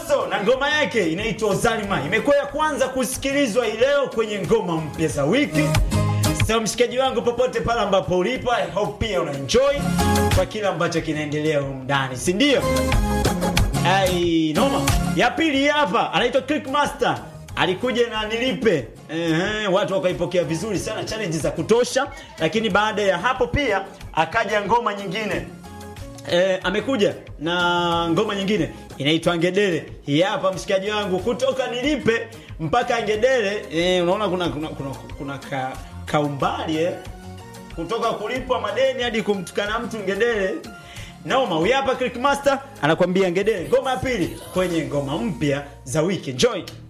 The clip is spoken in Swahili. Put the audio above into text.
Mbosso na ngoma yake inaitwa Zalima imekuwa ya kwanza kusikilizwa hii leo kwenye ngoma mpya za wiki. So mshikaji wangu, popote pale ambapo ulipo, I hope pia una enjoy kwa kile ambacho kinaendelea humu ndani, si ndio? Ai, noma. Ya pili hapa anaitwa Click Master. Alikuja na nilipe. Ehe, watu wakaipokea vizuri sana, challenge za kutosha, lakini baada ya hapo pia akaja ngoma nyingine. E, amekuja na ngoma nyingine inaitwa Ngedere. Hii hapa mshikaji wangu, kutoka nilipe mpaka Ngedere. E, unaona kuna kuna kuna, kuna ka, kaumbali eh? kutoka kulipwa madeni hadi kumtukana mtu Ngedere. Noma, huyu hapa Click Master anakuambia Ngedere, ngoma ya pili kwenye ngoma mpya za wiki. Enjoy.